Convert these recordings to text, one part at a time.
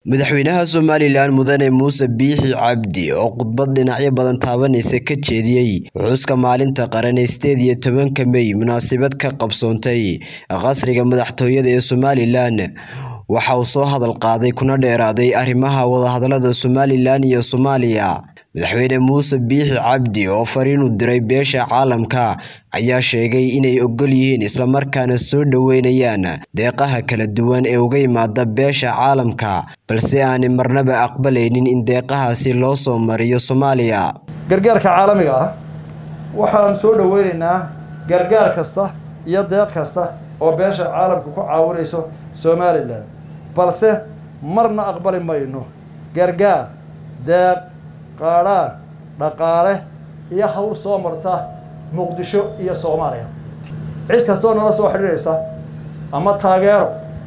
Madaxweynaha Somalilan Mudane Muuse Biixi Cabdi oo khudbad dhinacyo badan taabanaysa ka jeediyay xuska maalinta qaran ee sideed iyo tobanka May munaasabad ka qabsoontay qasriga madaxtooyada ee Somalilan waxa uu soo hadal qaaday kuna dheeraaday arrimaha wadahadalada Somalilan iyo Soomaaliya madaxweyne muuse biixi cabdi oo fariin u diray beesha caalamka ayaa sheegay inay ogol yihiin islamarkaana soo dhoweynayaan deeqaha kala duwan ee uga yimaada beesha caalamka balse aanay marnaba aqbalaynin in deeqahaasi loo soo mariyo Soomaaliya gargaarka caalamiga ah waxaan soo dhoweynaynaa gargaar kasta iyo deeq kasta oo beesha caalamka ku caawinayso somalilan balse marna aqbali mayno gargaar deeq qaadhaan dhaqaale iyo hawl soo marta muqdisho iyo soomaaliya cid kastoo nala soo xidhiidhaysa ama taageero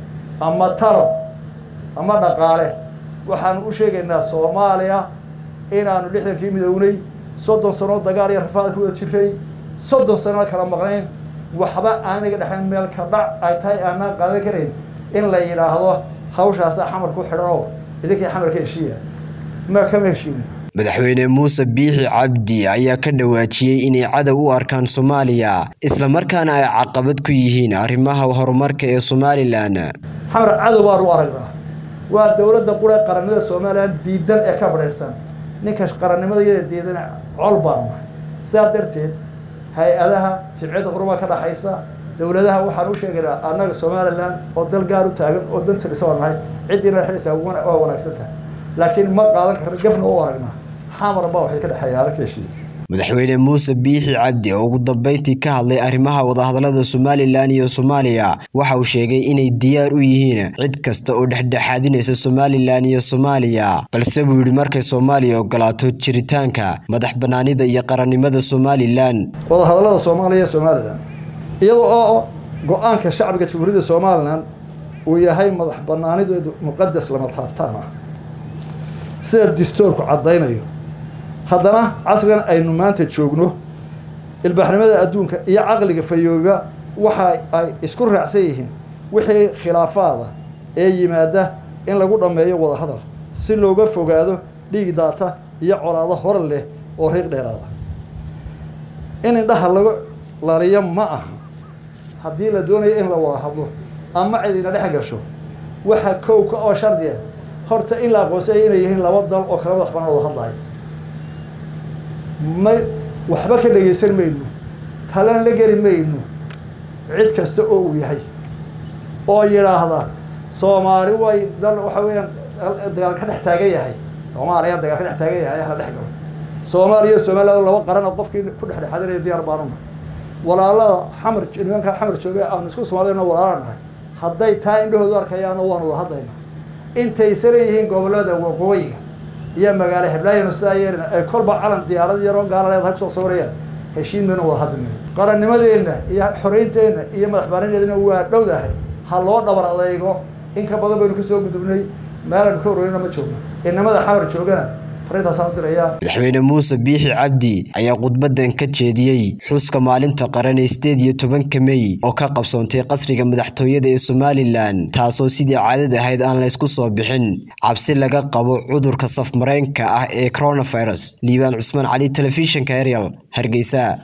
ama talo ama dhaqaale waxaanu u sheegaynaa soomaaliya inaanu lixdankii midownay soddon sano dagaal iyo rafaad ku wada jiray soddon sano kala maqnayn waxba aaniga dhexayn meel ka dhac ay tahay aanaan qaadan karayn in la yidhaahdo hawshaasa xamar ku xidhan oo idinkii xamarka heshiiya ma kama heshiinin madaxweyne muuse biixi cabdi ayaa ka dhawaajiyey inay cadow u arkaan soomaaliya islamarkaana ay caqabad ku yihiin arrimaha horumarka ee somalilan xamar cadow baan u aragnaa waa dowladda qura qarannimada somalilan diidan ee ka badhayrsan ninka qarannimada iyada diidan col baan nahay sidaa darteed hay-adaha sibciyadda quruba ka dhaxaysa dowladaha waxaan u sheegaynaa annaga somalilan oo dal gaar u taagan oo danta dhisa waa nahay ciddii naxaysa waa wanaagsan tahay laakiin ma qaadan karna gafna u aragnaa xamar baa waxay ka dhexeeya halka heshiiya madaxweyne muuse biixi cabdi oo ugu dambeyntii ka hadlay arrimaha wadahadalada somalilan iyo soomaaliya waxa uu sheegay inay diyaar u yihiin cid kasta oo dhexdhexaadinaysa somalilan iyo soomaaliya balse buu yidhi markay soomaaliya ogolaato jiritaanka madax banaanida iyo qarannimada somalilan wadahadalada soomaaliya iyo somalilan iyada oo go-aanka shacbiga jamhuuriyadda somalilan uu yahay madax banaanideedu muqadas lama taabtaan ah sida distoorku caddaynayo haddana casrigan aynu maanta joogno ilbaaxnimada adduunka iyo caqliga fayooba waxa ay isku raacsan yihiin wixii khilaafaada ee yimaada in lagu dhammeeyo wadahadal si looga fogaado dhiig daata iyo colaado hore leh oo riiq dheeraada in indhaha lagu laliyo ma aha haddii la doonayo in la wada hadlo ama cidina dhex gasho waxa kowka oo shardiya horta in la aqoonsaya inay yihiin laba dal oo kala madax banaan wada hadlaya ma waxba ka dhegaysan mayno talan la geli mayno cid kasta oo uu yahay oo yidhaahda soomaali way dal waxa weeyaan dagaal ka dhex taagan yahay soomaaliya dagaal ka dhex taagan yahay hala dhex galo soomaaliya iyo somaliland laba qaran oo qofkii ku dhexdhexaadinaya diyaar baanuna walaalada xamar nimanka xamar jooga aanu isku soomaaliyana walaala nahay hadday taa indhahoodu arkayaano waanu wada hadlaynaa intaysa leeyihiin gobollada waqooyiga iyo magaalo heblaayanu sidaa yeelina ay kolba calan diyaarad yaroo gaala leedahay kusoo sawirayaan heshiin maynu wada hadli mayno qarannimadeenna iyo xoreynteenna iyo madax banaanideedna waa dhowdahay ha loo dhabar adaygo in ka badan baynu kasoo gudubnay meelaynu ka horreynana ma joogno inamada xamar joogana madaxweyne muuse biixi cabdi ayaa khudbadan ka jeediyey xuska maalinta qaran ee sideed iyo tobanka mey oo ka qabsoontay qasriga madaxtooyada ee somalilan taasoo sidii caadad ahayd aan la ysku soo bixin cabsi laga qabo cudurka safmareenka ah ee coronavirus liibaan cusmaan cali telefishinka ariel hargeysa